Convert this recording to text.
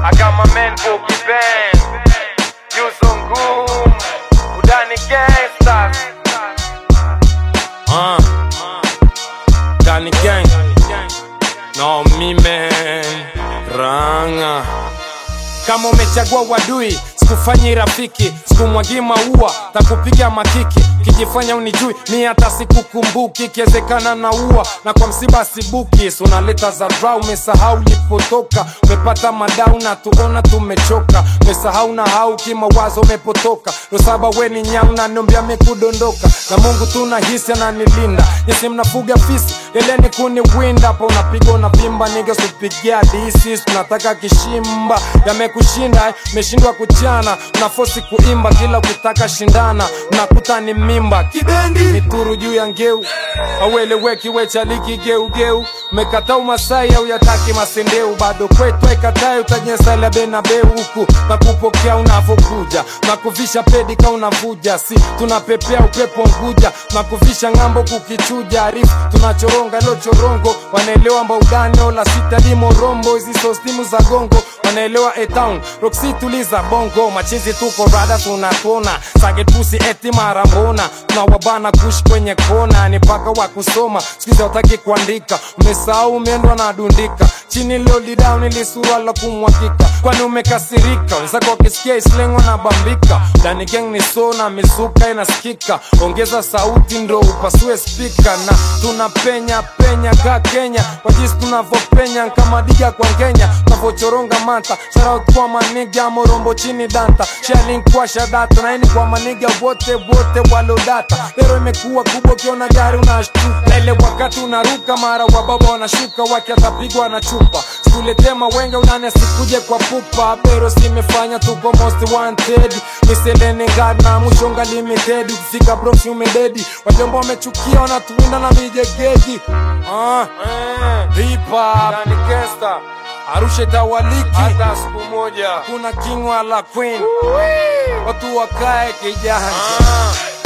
I got my man Boogie Band, Yuzo Ngum, Udani Gangsters. Uh. Danny Gang. No me man. Ranga. Kama umechagua wadui, sikufanyi rafiki, sikumwagi maua, takupiga makiki, kijifanya unijui, mi hata sikukumbuki, ikiwezekana na ua na kwa msiba sibuki, so unaleta za dra, umesahau ulipotoka, umepata madau na tuona tumechoka, umesahau na hau kimawazo umepotoka, ndo saba we ni nyau na nombia mekudondoka, na Mungu tunahisi ananilinda, yesi mnafuga fisi, leleni kuniwinda, hapa unapiga unavimba, niga supigia disi, tunataka kishimba, yamekushinda, eh, umeshindwa kuchana, unafosi kuimba, kila ukitaka shindana, unakuta ni mimba, kibendi mituru juu ya ngeu, aueleweki wechaliki geugeu, umekata umasai au yataki masendeu, bado kwetu aikatai, utanyesalia benabeu huku na kupokea unavokuja, nakuvisha pedika unavuja, si tunapepea upepo nguja, nakuvisha ng'ambo kukichuja, arifu tunachoronga lo chorongo, wanaelewa mbaudani ola sita limo rombo, hizi sostimu za gongo wanaelewa etown roksi tuliza bongo machizi tuko rada tunatona sagetusi eti mara mbona tunawabana kushi kwenye kona ni paka wa kusoma sikizi wataki kuandika umesahau umeendwa na dundika chini lolidown ili sura la kumwakika kwani umekasirika wenzako wakisikia islengwa na bambika ndani gang ni so na mizuka inasikika ongeza sauti ndo upasue spika na tunapenya penya ka kenya kwa jinsi tunavyopenya kama diga kwa ngenya tunavyochoronga manta sharaut kwa maniga morombo chini danta shalinkwasha data naini kwa maniga wote wote walodata lero imekuwa kubwa ukiona gari unashtuka na ile wakati unaruka mara wa baba wanashuka wake atapigwa na chupa situletee mawenga unane sikuje kwa pupa bero simefanya tuko most wanted miselene ngad na mushonga limited ukifika brox umededi wajomba wamechukia wanatuwinda na mijegedi ah, Eh, hip hop Udani Gangster, arusha itawaliki hata siku moja. kuna king wala queen watu wakae kijanja Ah,